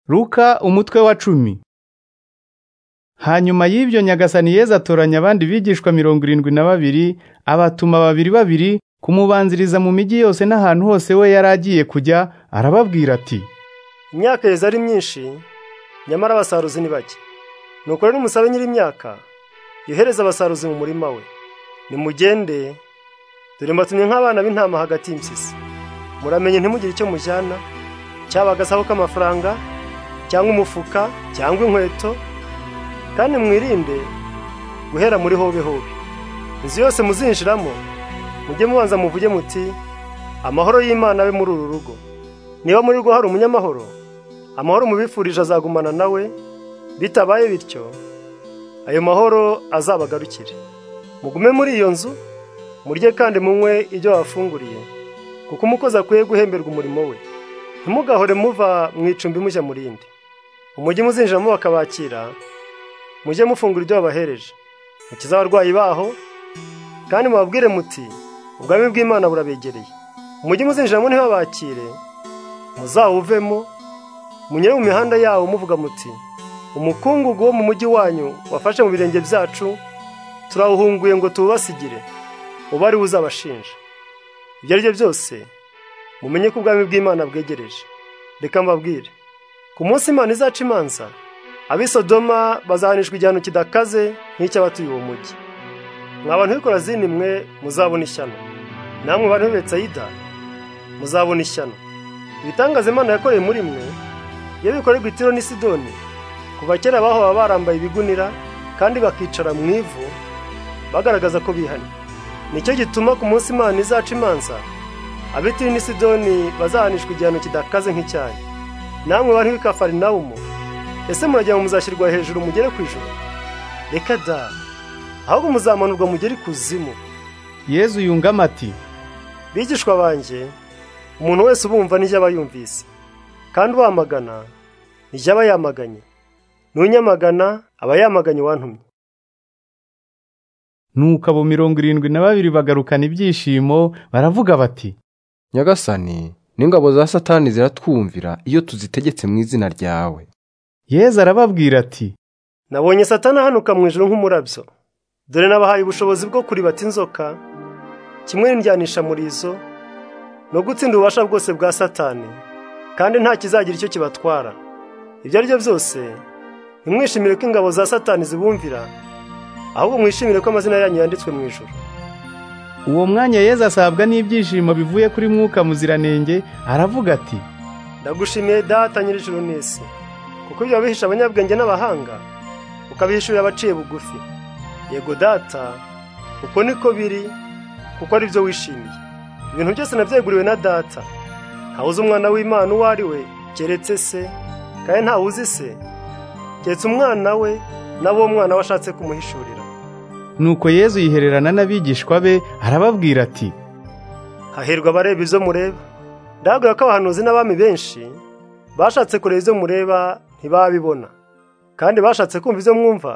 Luka umutwe wa cumi hanyuma y'ibyo nyagasani yezu atoranya abandi bigishwa mirongo irindwi na babiri abatuma babiri babiri kumubanziriza mu migi yose n'ahantu hose we yari agiye kujya arababwira ati imyaka yeze ari myinshi nyamara abasaruzi ni bake nuko rero umusabe nyir'imyaka yohereza abasaruzi mu murima we nimugende dore mbatumye nk'abana b'intama hagati y'impyisi muramenye ntimugire icyo mujyana cyaba agasaho k'amafaranga cyangwa umufuka cyangwa inkweto kandi mwirinde guhera muri hobe hobe inzu yose muzinjiramo mujye mubanza muvuge muti amahoro y'imana abe muri uru rugo niba muri rwo hari umunyamahoro amahoro mubifurije azagumana nawe bitabaye bityo ayo mahoro azabagarukire mugume muri iyo nzu murye kandi munywe ibyo wafunguriye kuko umukozi akwiye guhemberwa umurimo we ntimugahore muva mu icumbi mujya mu rindi umujyi muzinjiramo bakabakira mujye mufungura ibyo wabahereje mukize abarwayi baho kandi mubabwire muti ubwami bw'imana burabegereye umujyi muzinjiramo ntibabakire muzawuvemo munyere mu mihanda yawo muvuga muti umukungugu wo mu mujyi wanyu wafashe mu birenge byacu turawuhunguye ngo tuwubasigire uba ari we uzabashinja ibyo ari byo byose mumenye ko ubwami bw'imana bwegereje reka mbabwire ku munsi imana izaca imanza ab'i sodoma bazahanishwa igihano kidakaze nk'icy'abatuye uwo mujyi mwa bantu bikora z'inimwe muzabona ishyano namwe bantu b'i betsayida muzabona ishyano ibitangaza imana yakoreye muri mwe iyo bikorerwa itiro n'i sidoni kuva kera abaho baba barambaye ibigunira kandi bakicara mu ivu bagaragaza ko bihannye nicyo gituma ku munsi imana izaca imanza abitiri n'i sidoni bazahanishwa igihano kidakaze nk'icyayi namwe bantu b'i kafarinawumu ese muragira ngo muzashyirwa hejuru mugere ku ijoro reka da ahubwo muzamanurwa mugere ikuzimu yezu yungamo ati bigishwa banjye umuntu wese ubumva n'ijya aba yumvise kandi uwamagana n'ijya aba yamaganye n'unyamagana aba yamaganye uwantumye nuko abo mirongo irindwi na babiri bagarukana ibyishimo baravuga bati nyagasani n'ingabo za satani ziratwumvira iyo tuzitegetse mu izina ryawe yezu arababwira ati nabonye satana ahanuka mu ijoro nk'umurabyo dore nabahaye ubushobozi bwo kuribata inzoka kimwe n'indyanisha murizo no gutsinda ububasha bwose bwa satani kandi nta kizagira icyo kibatwara ibyo ari byo byose ntimwishimire ko ingabo za satani zibumvira ahubwo mwishimire ko amazina yanyu yanditswe mu ijoro uwo mwanya yezu asabwa n'ibyishimo bivuye kuri mwuka muziranenge aravuga ati ndagushimiye data nyir'ijuru n'isi kuko ibyo wabihisha abanyabwenge n'abahanga ukabihishurira abaciye bugufi yego data uko niko biri kuko ari byo wishimiye ibintu byose nabyeguriwe na data ntawuzi umwana w'imana uwo ari we keretse se kandi ntawuzi se keretse umwana we n'abo mwana we ashatse kumuhishurira nuko yezu yihererana n'abigishwa be arababwira ati hahirwa abareba ibyo mureba ndababwira ko abahanuzi n'abami benshi bashatse kureba ibyo mureba ntibabibona kandi bashatse kumva ibyo mwumva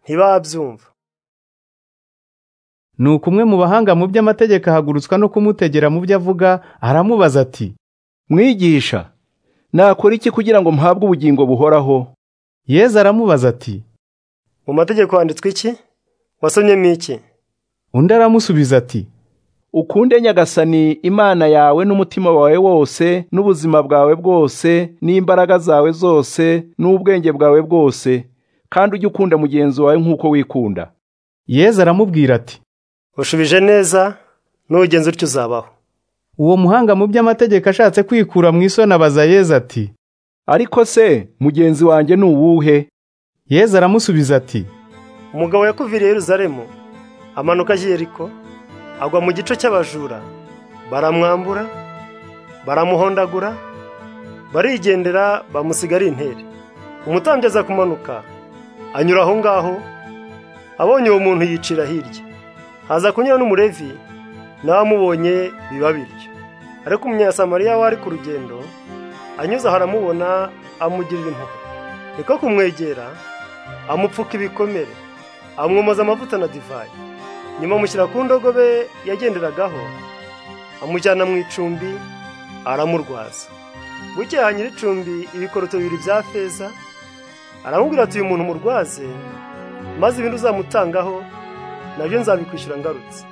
ntibabyumva nuko umwe mu bahanga mu by'amategeko ahagurutswa no kumutegera mu byo avuga aramubaza ati mwigisha nakora iki kugira ngo mpabwe ubugingo buhoraho yezu aramubaza ati mu mategeko handitswe iki wasomyemo iki undi aramusubiza ati ukunde nyagasani imana yawe n'umutima wawe wose n'ubuzima bwawe bwose n'imbaraga zawe zose n'ubwenge bwawe bwose kandi ujye ukunda mugenzi wawe nk'uko wikunda yezu aramubwira ati ushubije neza n'ugenzi utyo uzabaho uwo muhanga mu by'amategeko ashatse kwikura mu isoni abaza yezu ati ariko se mugenzi wanjye ni uwuhe yezu aramusubiza ati umugabo yakuviriye Yeruzalemu amanuka agiye Yeriko agwa mu gico cy'abajura baramwambura baramuhondagura barigendera bamusiga ari intere umutambyi aza kumanuka anyura aho ngaho abonye uwo muntu yicira hirya haza kunyura n'umurevi n'abamubonye biba bityo ariko umunyasamariya wari ku rugendo anyuze aho aramubona amugirira impuhwe niko kumwegera amupfuka ibikomere amwomoza amavuta na divayi nyuma amushyira ku ndogobe yagenderagaho amujyana mu icumbi aramurwaza bukeye nyir'icumbi ibikoroto bibiri bya feza aramubwira ati uyu muntu murwaze maze ibindi uzamutangaho nabyo nzabikwishyura ngarutse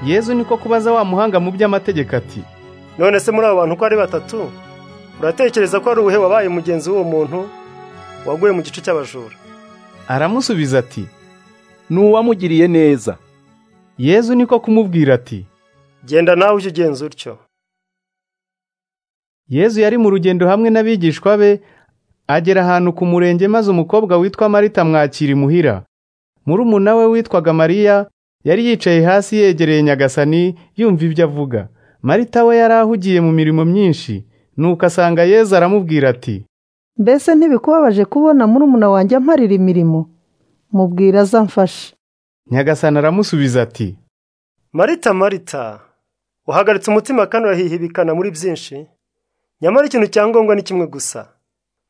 yezu niko kubaza wa muhanga mu by'amategeko ati none se muri abo bantu uko ari batatu uratekereza ko ari ubuhe wabaye mugenzi w'uwo muntu waguye mu gice cy'abajura aramusubiza ati ni uwamugiriye neza yezu niko kumubwira ati genda nawe ujye ugenza utyo yezu yari mu rugendo hamwe n'abigishwa be agera ahantu ku murenge maze umukobwa witwa marita mwakira imuhira murumuna we witwaga mariya yari yicaye hasi yegereye nyagasani yumva ibyo avuga marita we yari ahugiye mu mirimo myinshi nuko asanga yezu aramubwira ati mbese ntibikubabaje kubona murumuna wanjye amparira imirimo mubwira azamfashe nyagasani aramusubiza ati marita marita uhagaritse umutima kandi urahihibikana muri byinshi nyamara ikintu cya ngombwa ni kimwe gusa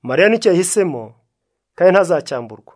mariya nicyo yahisemo kandi ntazacyamburwa